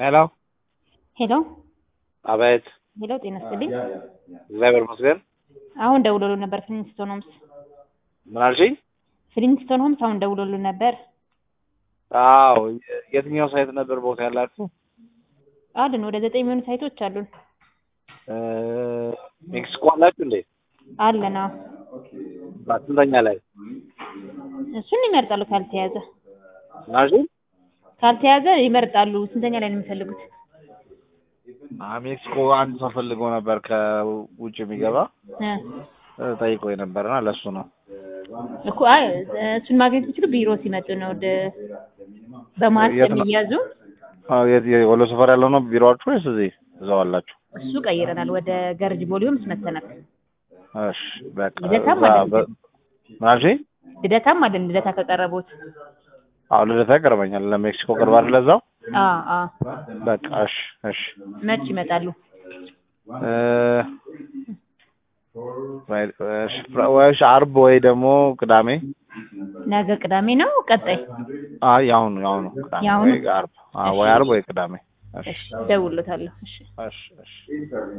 ሄሎ ሄሎ አቤት። ሄሎ፣ ጤና ይስጥልኝ። እግዚአብሔር ይመስገን። አሁን ደውሎልን ነበር ፍሊንስቶን ሆምስ። ምን አልሽኝ? ፍሊንስቶን ሆምስ አሁን ደውሎልን ነበር። አዎ። የትኛው ሳይት ነበር ቦታ ያላችሁ? አሉን ወደ ዘጠኝ የሚሆኑ ሳይቶች አሉን። እ ሜክሲኮ አላችሁ እንዴ? አለና ስንተኛ ላይ? እሱን ይመርጣሉ ካልተያዘ ምን አልሽኝ? ካልተያዘ ይመርጣሉ። ስንተኛ ላይ ነው የሚፈልጉት? አ ሜክሲኮ አንድ ሰው ፈልጎ ነበር ከውጭ የሚገባ እ እ ጠይቆ ነበርና ለሱ ነው። እኮ አይ እሱን ማግኘት የሚችሉ ቢሮ ሲመጡ ነው። ወደ በመሀል የት ነው? ስለሚያዙ አዎ የት የወሎ ሰፈር ያለው ነው ቢሮአችሁ ወይስ እዚህ እዛው አላችሁ? እሱ ቀይረናል። ወደ ገርጅ ቦሊዮምስ መተናል። እሺ በቃ ልደታም እዛ አለ በ- ምን አልሽኝ? ልደታም አለን። ልደታ ከቀረቡት አዎ ልደታ ይቀርበኛል። ለሜክሲኮ ቅርብ አይደለ እዛው? አ አ በቃ እሺ እሺ መች ይመጣሉ? እ ወይ እሺ ፍራ- ወይ እሺ ዓርብ ወይ ደግሞ ቅዳሜ ነገ ቅዳሜ ነው። ቀጣይ አይ ያሁኑ ያሁኑ ቅዳሜ ያሁኑ? ወይ ዓርብ አዎ ወይ ዓርብ ወይ ቅዳሜ እሺ እሺ፣ እደውልለታለሁ። እሺ እሺ እሺ